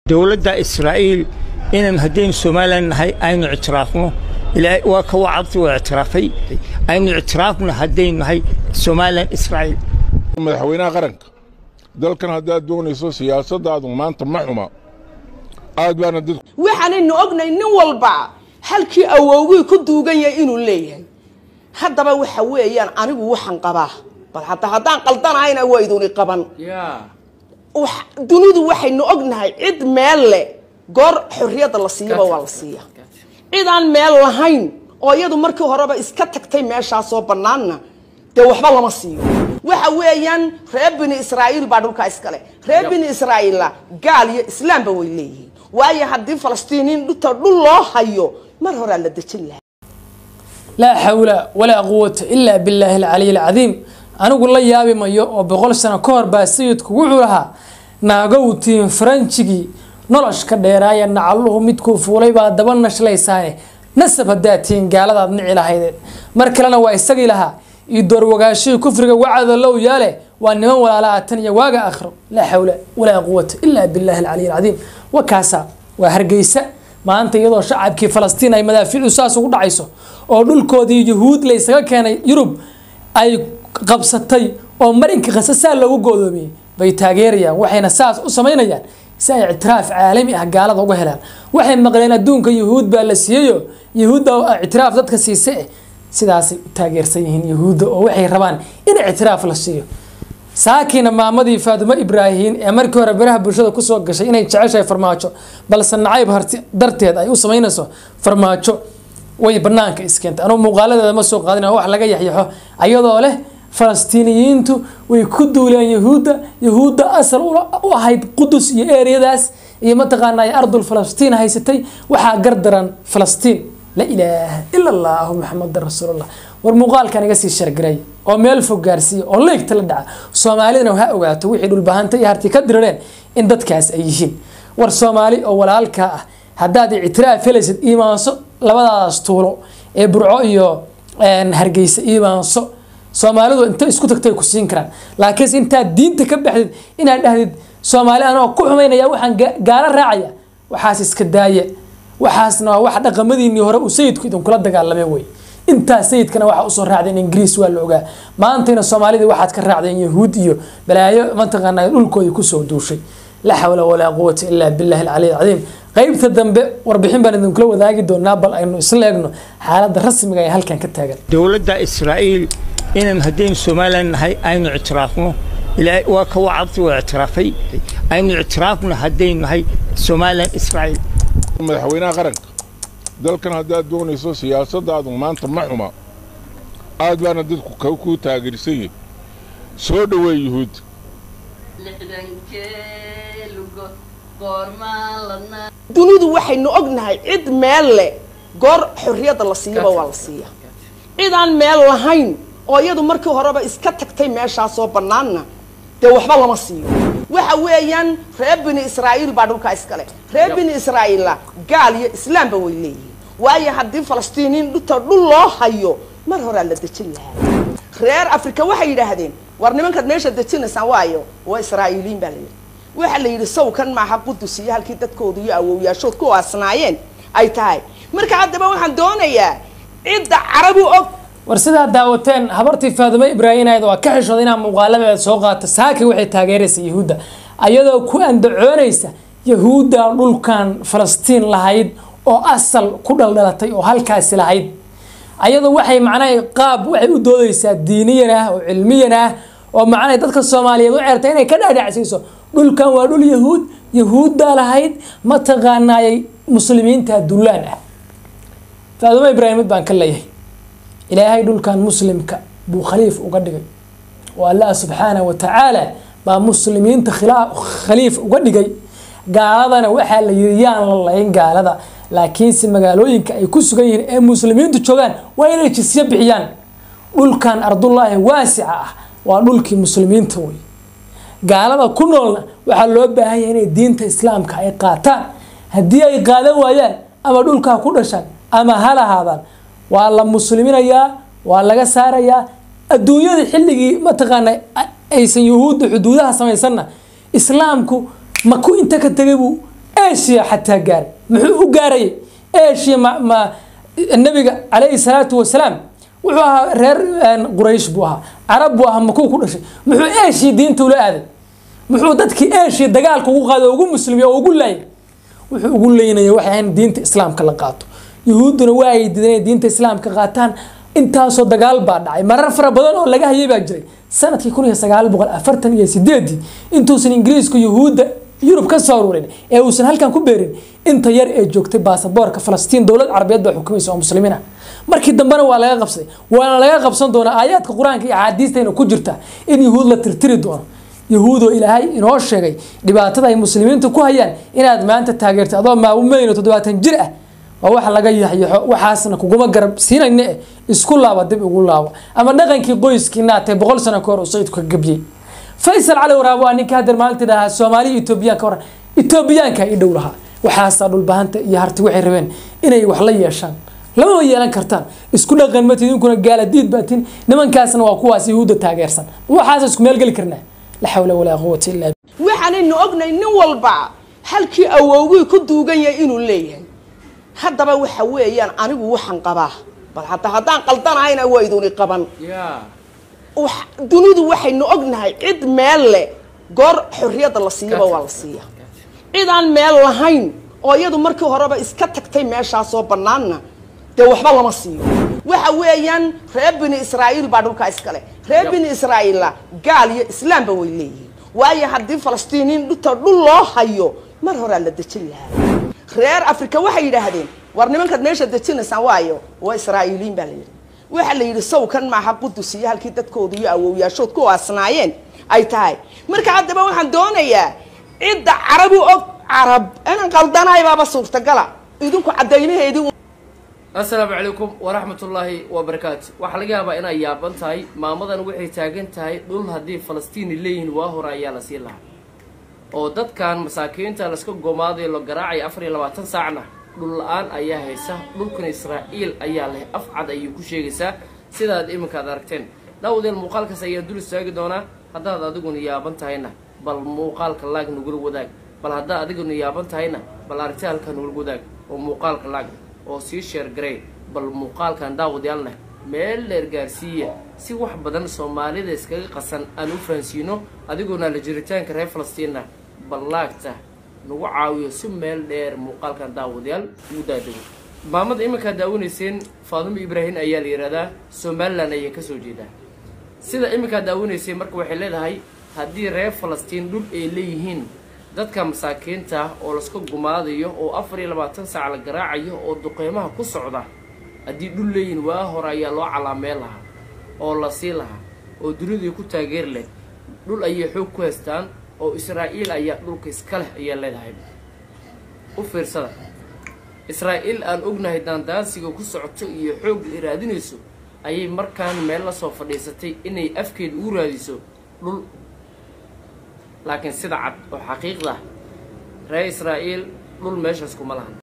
dowladda israa'iil inaan haddaynu somalilan nahay aynu ictiraafno ilaahay waa ka wacabti waa ictiraafay aynu ictiraafno haddaynu nahay somalilan israa'iil madaxweynaha qaranka dalkan haddaad doonayso siyaasaddaadu maanta ma xuma aad baana dad waxaanaynu ognahay nin walba halkii awowgii ku duugan yahay inuu leeyahay haddaba waxa weeyaan anigu waxaan qabaa bal hadda haddaan qaldanahayna waa iduni qaban wax- dunidu waxaynu ognahay cid meel leh goor xorriyadda la siiyaba waa la siiya cid aan meel lahayn oo iyadu markii horeba iska tagtay meeshaasoo bannaanna dee waxba lama siiyo waxa weeyaan reer bini israa'iil baa dhulkaa iskale reer bini israa'iilla gaal iyo islaamba way leeyihiin waayo haddii falastiiniin dhuta dhul loo hayo mar horaa la dejin lahaa laa xawla walaa quwata ilaa billaahi alcaliy alcadiim anigu la yaabi mayo oo boqol sano ka hor baa sayidku wuxuu lahaa naagowtiin faranjigii noloshka dheeraaya nacaluhu midkuu fuulay baa daba nashlaysaane nasab haddaad tihiin gaaladaad nici lahaydeen mar kalena waa isagii lahaa iyo doorwagaashihii kufriga wacada low yaale waa niman walaalaha tan iyo waaga akhro laa xawla walaa quwata ilaa billaahi alcaliy alcadiim wakaasa waa hargeysa maanta iyadoo shacabkii falastiin ay madaafiicu saas ugu dhacayso oo dhulkoodii yuhuud la isaga keenay yurub ay qabsatay oo marinka khasasaa loogu goodoomiyey bay taageerayaan waxayna saas u samaynayaan si ay ictiraaf caalami ah gaalada uga helaan waxay maqleen adduunka yuhuud baa la siiyeyo yuhuudda oo ictiraaf dadka siise eh sidaasay u taageersan yihiin yuhuudda oo waxay rabaan in ictiraaf la siiyo saakiina maamadii faatimo ibraahin ee markii hore baraha bulshada kusoo gashay inay jeceshahay farmaajo balse nacayb harti darteed ay u samaynayso farmaajo way banaanka iskeentay anugu muuqaaladeeda ma soo qaadin oo wax laga yaxyaxo ayadoo leh falastiiniyiintu way ku duuleen yahuudda yahuudda asal u u ahayd qudus iyo eeriyadaas iyo mataqaana ay ardul falastiin haysatay waxaa gardaran falastiin la ilaaha ila allahu maxamadan rasuulullah war muuqaalkan iga sii shargaray oo meel fog gaarsiiya oo leegta la dhaca soomaalidana ha ogaato wixii dhulbahanta iyo harti ka dirireen in dadkaas ay yihiin war soomaali oo walaalkaa ah haddaad ictiraaf helaysid iimaanso labadaas tuulo ee burco iyo hargeysa iimaanso soomaalidu inta isku tagtay ku siin karaan laakiinse intaad diinta ka baxdid inaad dhahdid soomaali anoo ku xumaynaya waxaan ga- gaalo raacaya waxaas iska daaya waxaasna waa wax dhaqamadiinii hore uu sayidku idinkula dagaalamay wey intaas sayidkana waxaa usoo raacdeen ingiriis waa la ogaa maantayna soomaalidii waxaad ka raacdeen yahuud iyo balaayo mataqaana dhulkoodii kusoo duushay laa xawla walaa quwata ilaa billahi alcaliy alcadiim qeybta dambe warbixin baan idinkula wadaagi doonaa bal aynu isla eegno xaaladda rasmiga ee halkan ka taagan dowladda israa'iil inaan haddaynu somalilan nahay aynu ictiraafno ilaahay waa ka wacabti waa ictiraafay aynu ictiraafno haddaynu nahay somalilan israa'iil madaxweynaha qaranka dalkan haddaad doonayso siyaasaddaadu maanta ma xuma aad baana dadku ka kuu taageersan yihin soo dhoweey yuhuud lixdankee lugo goormaan ladnaa dunidu waxaynu ognahay cid meel leh goor xorriyadda la siiyaba waa la siiya cid aan meel lahayn oo iyadu markii horeba iska tagtay meeshaasoo bannaanna dee waxba lama siiyo waxa weeyaan reer bini israa'iil baa dhulkaa iskale reer bini israa'iilla gaal iyo islaamba way leeyihiin waayo haddii falastiiniin dhuta dhul loo hayo mar horaa la dejin lahaa reer afrika waxay yidhaahdeen war nimankaad meesha dejinaysaan waayo waa israa'iiliyiin baa la yidhi waxaa la yidhi sawkan maaha qudus iyo halkii dadkooda iyo awowyaashood ku aasnaayeen ay tahay marka haddaba waxaan doonayaa cidda carabi og war sidaa daawateen habartii faadimo ibraahinayd waa ka xishooda inaa muuqaaladeeda soo qaata saaki waxay taageeraysa yahuudda ayadoo ku andacoonaysa yahuudda dhulkan falastiin lahayd oo asal ku dhaldhalatay oo halkaasi lahayd ayadoo waxay macnaha qaab waxay u doodaysaa diiniyan ah oo cilmiyan ah oo macnaha dadka soomaaliyeed u ceertay inay ka dhaadhacsiiso dhulkan waa dhul yahuud yahuuddaa lahayd mataqaanaayay muslimiinta dullaan ah faadimo ibraahim mid baan ka leeyahay ilaahay dhulkan muslimka buu khaliif uga dhigay oo allah subxaanahu wa tacaala baa muslimiinta khilaa- khaliif uga dhigay gaaladana waxaa la yiri yaan la layn gaalada laakiinse magaalooyinka ay ku sugan yihiin ee muslimiintu joogaan waa inay jisyo bixiyaan dhulkan ardullaahi waasica ah waa dhulkii muslimiinta wey gaalada ku noolna waxaa loo baahan yahay inay diinta islaamka ay qaataan haddii ay qaadan waayaan ama dhulkaa ku dhashaan ama ha lahaadaan waa la musliminayaa waa laga saarayaa adduunyada xilligii mataqaana aysan yuhuudda xuduudaha samaysanna islaamku maku inta ka tegay buu asia xataa gaaray muxuu u gaarayay asia ma ma nabiga calayhi salaatu wasalaam wuxuu ahaa reer quraysh buu ahaa carab buu ahaa makuu ku dhashay muxuu asia diinta ula aaday muxuu dadkii asia dagaalka ugu qaaday oo ugu muslimiy oo ugu laayay wuxuu ugu leynaya waxay ahayn diinta islaamka la qaato yuhuudduna waa ay diidan inay diinta islaamka qaataan intaasoo dagaal baa dhacay marar fara badan oo laga hayay baa jiray sanadkii kun iyo sagaal boqol afartan iyo sideedii intuusan ingiriisku yuhuudda yurub ka soo aruurin ee uusan halkan ku beerin inta yar ee joogtay baasaboorka falastiin dowlad carabeed baa xukumaysa oo muslimiin ah markii dambena waa laga qabsaday waana laga qabsan doonaa aayaadka qur-aanka iyo axaadiistayna ku jirta in yuhuud la tirtiri doono yahuudoo ilaahay inoo sheegay dhibaatada ay muslimiintu ku hayaan inaad maanta taageerto adoo maamumayno toddobaatan jir ah waa wax laga yaxyaxo waxaasna kuguma garab siinayna eh isku laaba dib ugu laabo ama dhaqankii qoyskii naatay boqol sano ka hor uu sayidku ka gabyey faysal cali waraabo waa ninka haddeer maalinta dhahaa soomaaliya etoobiyaanka waran etoobiyaanka i dhow lahaa waxaasaa dhulbahanta iyo harti waxay rabeen inay wax la yeeshaan lamama yeelan kartaan isku dhaqan mati idinkuna gaaladiid baatin nimankaasna waa kuwaas yahuudda taageersan waxaas isku meel geli karnaa la xawla walaa quwata illaa waxaanaynu ognahay nin walba halkii awowgii ku duugan yahay inuu leeyahay haddaba waxa weeyaan anigu waxaan qabaa bal hadda haddaan qaldanahayna waa iduni qaban wax- dunidu waxaynu ognahay cid meel leh goor xorriyadda la siiyaba waa la siiya cid aan meel lahayn oo iyadu markii horeba iska tagtay meeshaasoo bannaanna dee waxba lama siiyo waxa weeyaan reer bini israa'iil baa dhulkaa iskale reer bini israa'iilla gaal iyo islaamba way leeyihiin waayo haddii falastiiniin dhuta dhul loo hayo mar horaa la dejin lahaa reer africa waxay yidhaahdeen war nimankaad meesha dejinaysaan waayo waa israa'iiliin baa la yidhi waxaa la yidhi sawkan maaha qudus iyo halkii dadkooda iyo awowyaashood ku aasnaayeen ay tahay marka haddaba waxaan doonayaa cidda carabu og carab inaan qaldanahay baaba suurtagala idinku caddaymaheedii assalaamu calaykum waraxmatullaahi wabarakaatu waxaa laga yaabaa inay yaaban tahay maamadan waxay taagan tahay dhul haddii falastiini leeyihiin waa hore ayaa la sii lahaa oo dadkan masaakiinta laska gomaadayo la garaacaya afar iyo labaatan saacna dhul la-aan ayaa haysa dhulkan israa'iil ayaa leh af cad ayay ku sheegaysaa sidaad iminkaad aragteen dhawdeel muuqaalkaas ayaa dul istaagi doonaa haddaad adiguna yaaban tahayna bal muuqaalka laag nagula wadaag bal haddaad adiguna yaaban tahayna bal aragti halka nagula wadaag oo muuqaalka laag oo sii sheergarey bal muuqaalkan daawadyaalneh meel dheer gaarsiiya si wax badan soomaalida iskaga qasan aan u fahansiino adiguna la jiritaanka reer falastiinna bal laagta nagu caawiyo si meel dheer muuqaalkan daawadayaal ugu daadego maamada iminkaad daawanayseen faadumo ibraahim ayaa la yidhahdaa somalilan ayay kasoo jeedaa sida iminkaad daawanayseen marka waxay leedahay haddii reer falastiin dhul ay leeyihiin dadka masaakiinta ah oo laska gumaadayo oo afar iyo labaatan saac la garaacayo oo duqeymaha ku socda haddii dhul leeyihin waa hore ayaa loo calaameen lahaa oo la sii lahaa oo dunidii ku taageeri leh dhul ayay xoog ku haystaan oo israa'iil ayaa dhulka iska leh ayaa leedahay u fiirsada israa'iil aan ognahay daandaansiga ku socoto iyo xoog ay raadinayso ayay markaan meel la soo fadhiisatay inay afkeeda ugu raadiso dhul laakiin sida cad oo xaqiiqda ah reer israa'iil dhul meeshaas kuma lahan